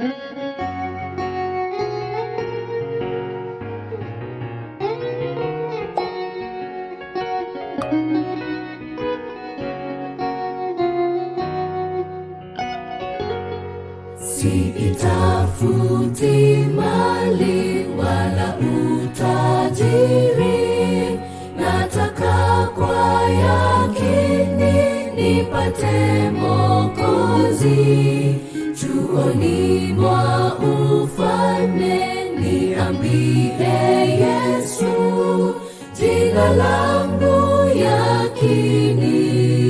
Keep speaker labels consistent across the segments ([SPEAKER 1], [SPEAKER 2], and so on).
[SPEAKER 1] Siitafuti mali wala utajiri, nataka kwa yakini nipate Mwokozi. Chuoni mwa ufalme niambie Yesu, jina langu yakini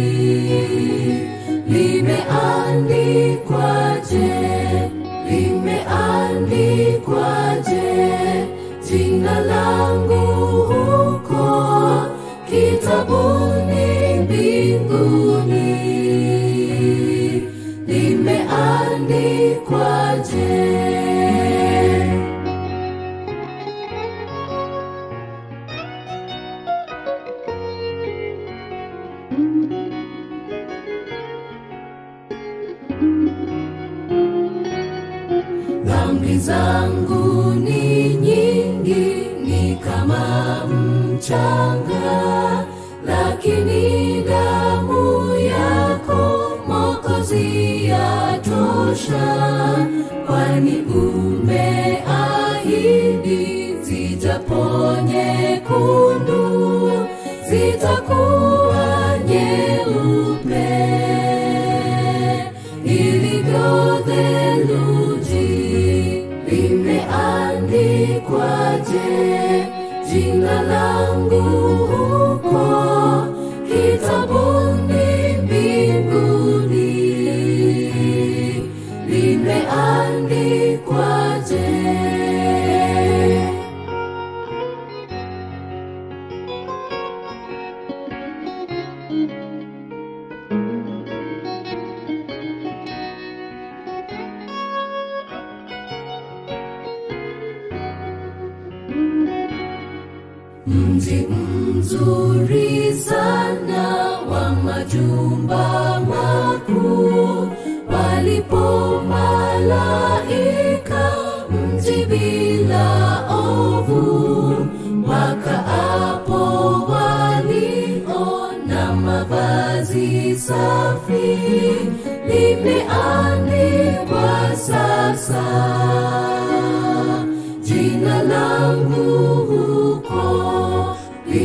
[SPEAKER 1] limeandikwaje, limeandikwaje jina langu huko kitabuni mbinguni, limeandikwaje? Dhambi zangu ni nyingi, ni kama mchanga, lakini damu yako Mwokozi yatosha, kwani umeahidi zijapo nyekundu zitakuwa nyeupe ilivyo theluji. Limeandikwaje jina langu huko kitabuni mbinguni? Limeandikwaje? Mji mzuri sana wa majumba makuu, walipo malaika, mji bila ovu, wakaapo waliona mavazi safi, limeandikwa sasa jina langu huko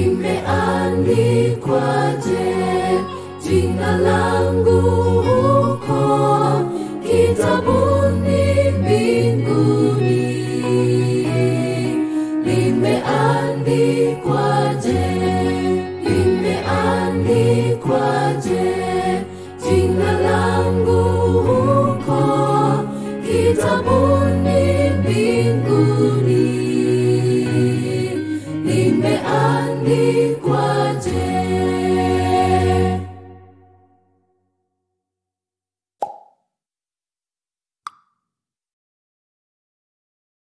[SPEAKER 1] limeandikwaje? Jina langu huko kitabuni mbinguni, limeandikwaje? Limeandikwaje? Jina langu huko kitabu